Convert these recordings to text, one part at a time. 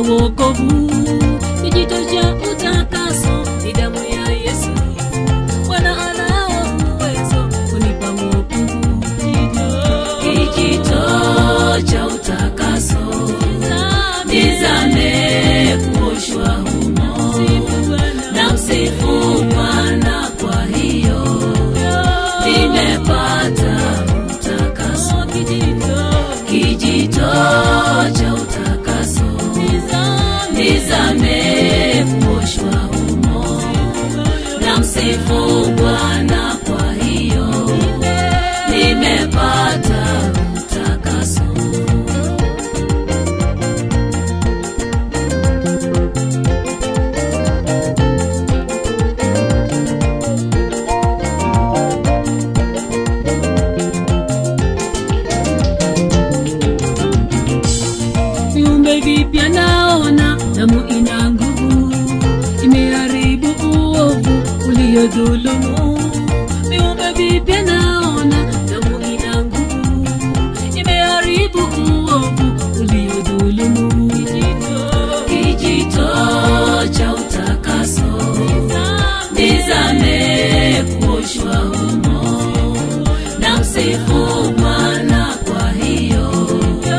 wokovu, kijito cha utakaso ni damu ya Yesu. Bwana anao uwezo kunipa wokovu, kijito cha utakaso nizame kuoshwa humo na msifu Bwana, kwa hiyo nimepata utakaso, kijito cha utakaso nizame kuoshwa humo na msifu Bwana, kwa hiyo nimepata utakaso. viumbe vipya naona damu ina nguvu imeharibu uovu uliodhulumu viumbe vipya naona damu ina nguvu imeharibu uovu uliodhulumu kijito cha utakaso nizame kuoshwa humo na msifu Bwana kwa hiyo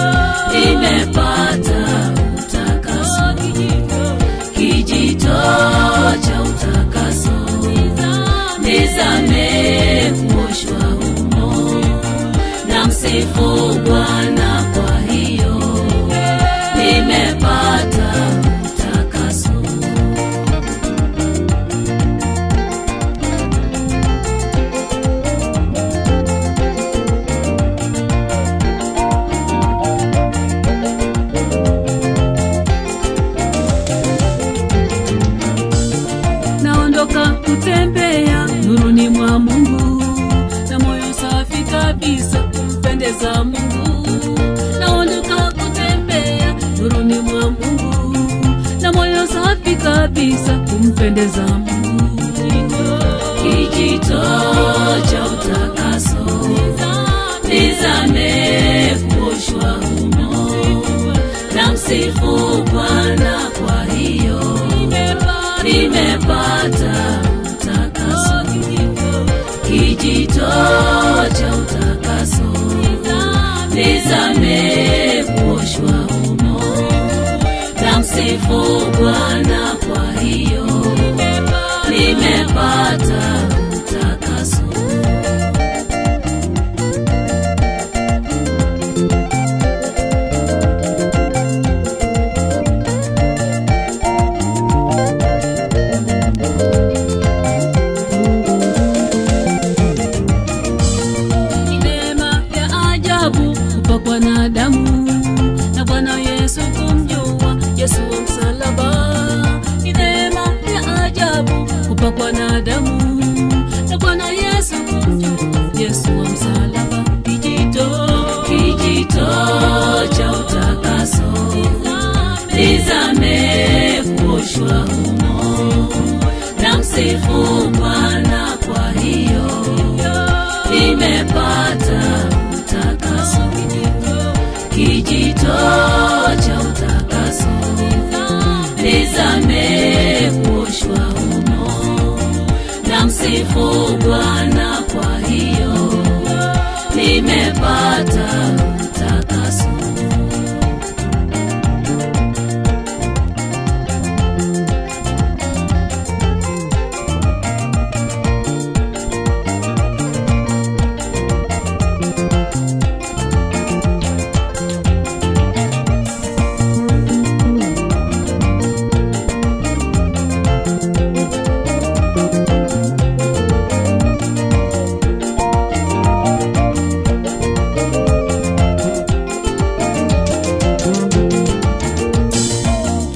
nimepata utakaso, kijito cha utakaso, nizame kuoshwa humo, na msifu Bwana kwa hiyo nimepata utakaso. naondoka kutembea nuruni mwa Mungu na moyo safi kabisa kumpendeza Mungu. Naondoka kutembea nuruni mwa Mungu na moyo safi kabisa kumpendeza Mungu. Kijito cha utakaso nizame kuoshwa humo na msifu Bwana kwa hiyo nimepata utakaso, kijito cha utakaso, nizame kuoshwa humo, na msifu Bwana kwa hiyo nimepata utakaso. ni neema ya ajabu kupakwa na damu na Bwana Yesu kumjua Yesu wa msalaba. Ni neema ya ajabu kupakwa na damu na Bwana Yesu kumjua Yesu wa msalaba. Kijito, kijito cha utakaso, nizame kuoshwa humo na msifu Bwana kwa hiyo nimepata utakaso, kijito cha utakaso, nizame kuoshwa humo, na msifu Bwana kwa hiyo nimepata utakaso.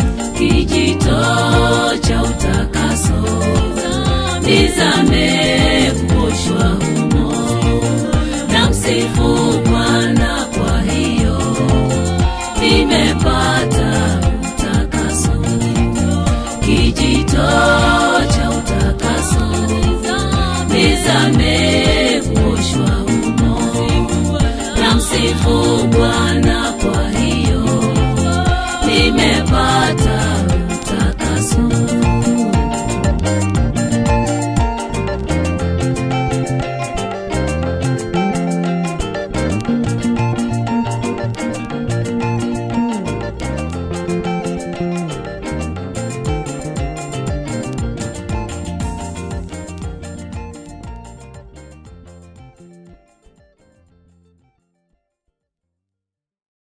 kijito cha utakaso nizame